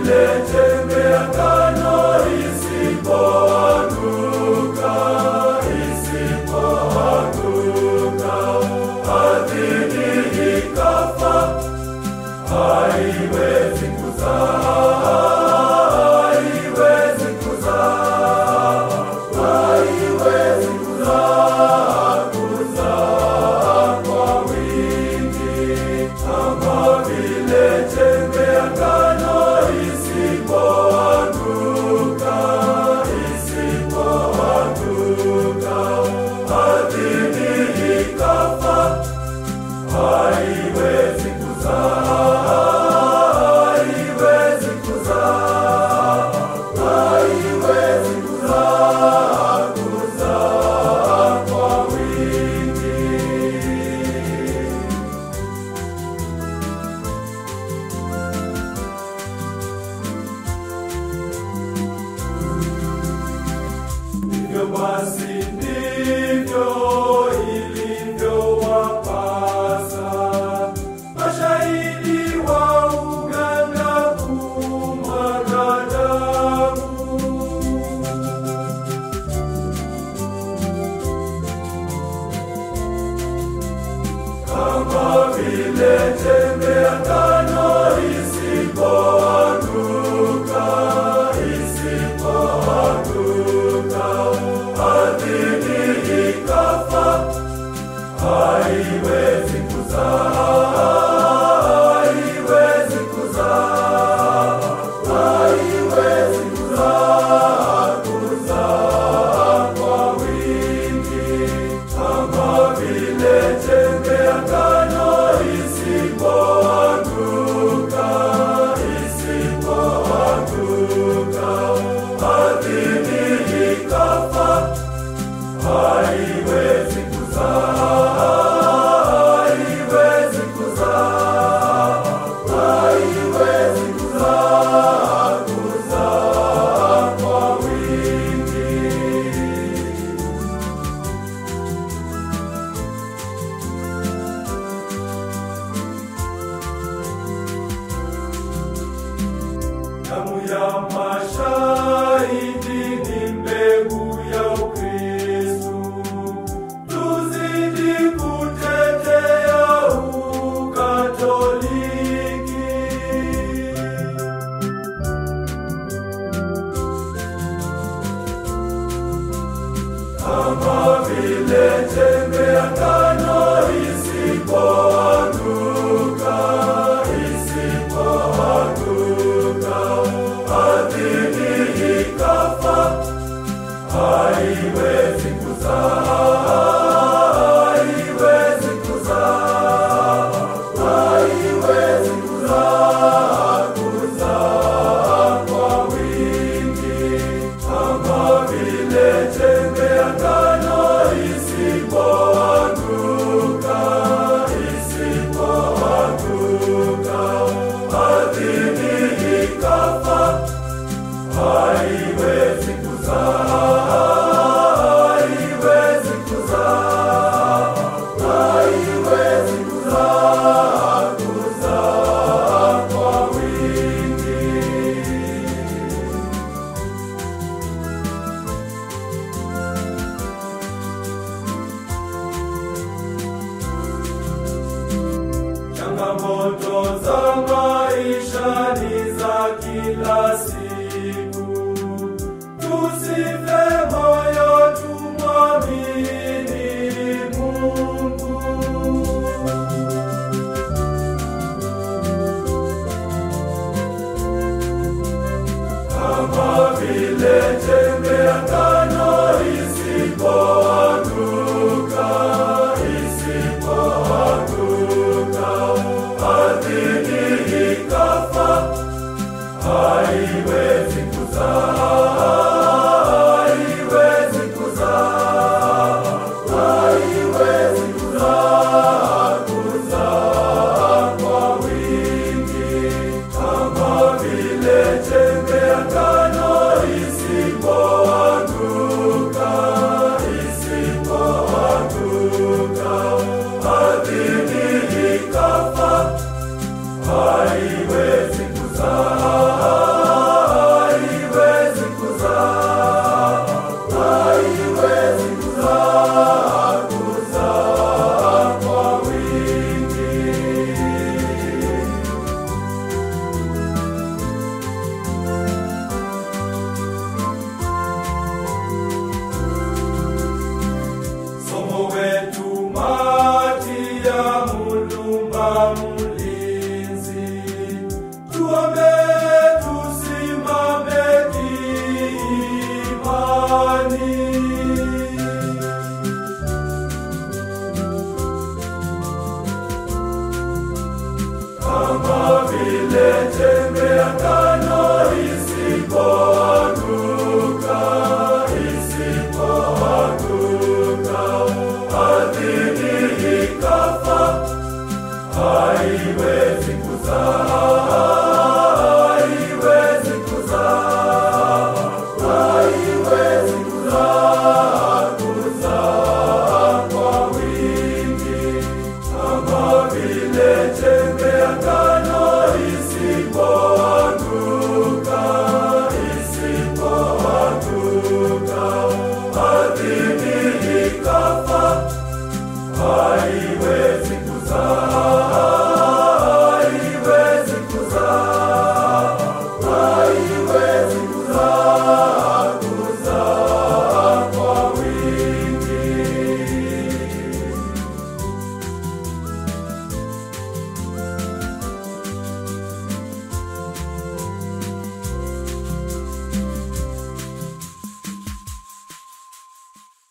vile chembe ya ngano isipoanguka, isipoanguka ardhini ikafa, haiwezi kuzaa, haiwezi kuzaa, haiwezi kuzaa, kuzaa kwa wingi kama vile chembe ya ngano isipoanguka, isipoanguka ardhini ikafa, haiwezi kuzaa, haiwezi kuzaa, haiwezi kuzaa, kuzaa kwa wingi. Hivyo basi ndivyo ilivyowapasa mashahidi wa uganga kumwaga damu. Kama vile chembe ya ngano isipoanguka, isipoanguka ardhini ikafa, haiwezi kuzaa, haiwezi kuzaa, haiwezi kuzaa, kuzaa kwa wingi kama vile chembe ya ngano isipoanguka, isipoanguka ardhini ikafa, haiwezi kuzaa, haiwezi kuzaa, haiwezi kuzaa, kuzaa kwa wingi. Damu ya mashahidi ni mbegu ya Ukristu. Tuzidi kutetea Ukatoliki. Kama vile chembe ya ngano isipoanguka, isipoanguka ardhini ikafa, haiwezi kuzaa, haiwezi kuzaa, haiwezi kuzaa, kuzaa kwa wingi kama vile chembe ya ngano isipo Simba